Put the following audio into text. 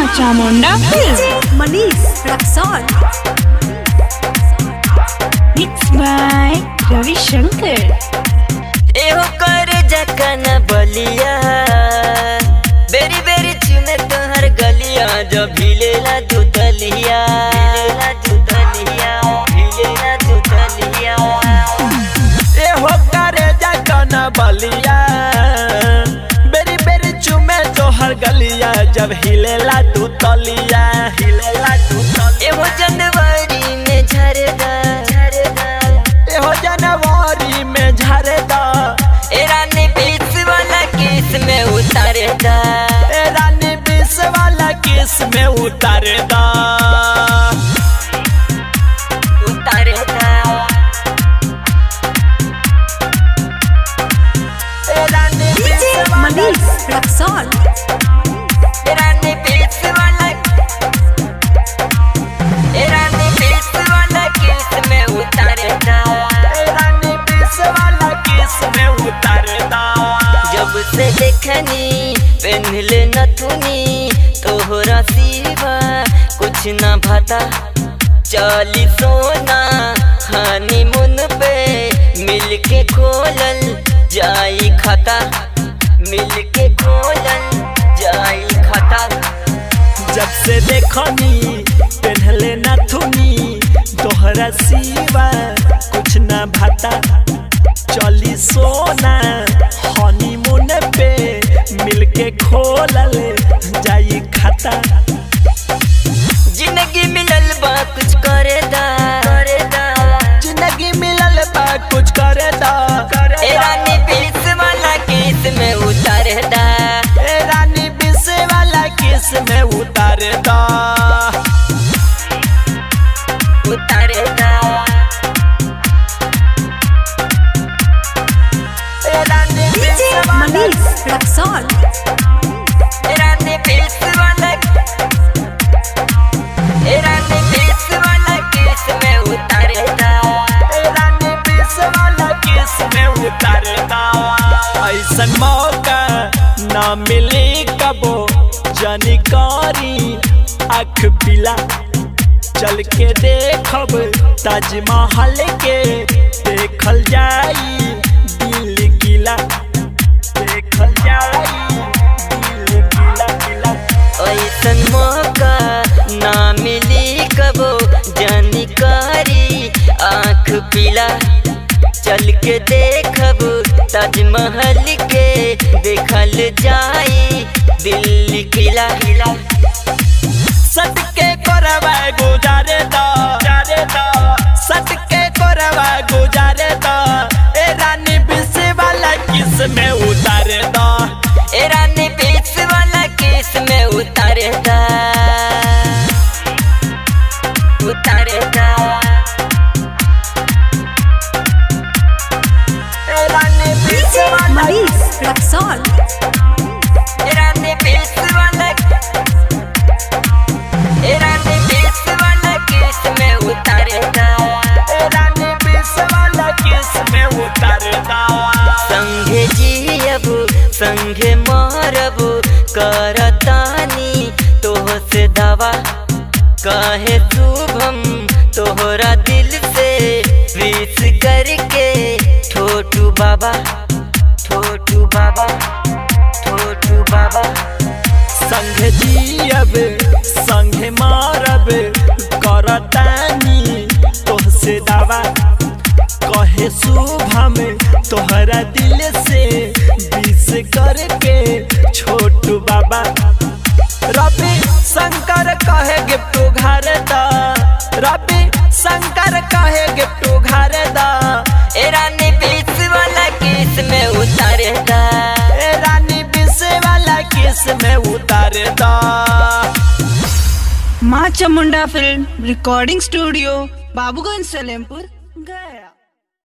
Chamunda film Manish Raxaul mix by Ravishankar एहो कर जकन बलिया बेरी बेरी चुमे तोहर गलिया जब भिलेला दुतलिया भिलेला दुतलिया भिलेला दुतलिया एहो करे जकन बलिया बेरी बेरी चुमे तोहर गलिया जब हिलेला तू तलिया हिलेला तू तलिया एहो जनवरी में झरदा झरदा एहो जनवरी में झरदा ए रानी बीच वाला किस में उतारे दा ए रानी बीस वाला किस में उतारे दा उतारे दा ए रानी बीस वाला मनीष रक्सौल ए रानी बीच वाला ए रानी बीच वाला किस में उतारे दा ए रानी बीस वाला किस में उतारे दा जब से देखनी पहनले नथुनी तोहरा सिवा कुछ न भाता चली सोना हनीमून पे मिलके खोलल जाई खाता मिलके खोलल जाई खाता जब से देखनी पहनले नथुनी तोहरा सिवा कुछ न भाता चली सोना हनीमून पे मिलके खोलल जाई खाता जिंदगी मिलल बा कुछ करे दा करे दा जिंदगी मिलल बा कुछ करे दा ए रानी बीच वाला केस में उतारे दा ए रानी बीस वाला किस में उतारे दा उतारे दा ए रानी बीस वाला मनीष रक्सौल ए रानी बीच वाला ए रानी बीच वाला केस में उतारे दा ए रानी बीस वाला किस में उतारे दा ऐसन मौका ना मिली कबो जानकारी आँख पिला चल के देखब ताजमहल के देखल जाई दिल किला देखल जाई दिल किला किला ऐसन मौका ना मिली कबो जानकारी आँख पीला चल के देखब ताजमहल के देखल जाई दिल्ली किला किला सट के करवा गुजारे दा जारे दा सट के करवा गुजारे दा ए रानी बिस वाला किस में उतारे दा ए रानी बीच वाला केस में उतारे दा उतारे दा ए रानी बिस वाला मनीष रक्सौल ए रानी बीच वाला ए रानी बीच वाला केस में उतारे दा ए रानी बिस वाला किस में उतारे दा संगे जियब संगे मारब करतानी तोह से दवा कहे शुभम तोहरा दिल से विश करके छोटू बाबा छोटू बाबा छोटू बाबा संग जियब संग मारब करतानी तोह से दावा कहे शुभम तोहरा दिल से विश करके छोटू बाबा रवि शंकर कहे गिफ्ट घर दा रवि शंकर कहे गिफ्ट घर दा ए रानी बीच वाला केस में उतारे दा ए रानी बिस वाला किस में उतारे दा माँ Chamunda film recording studio Babuganj Salempur गया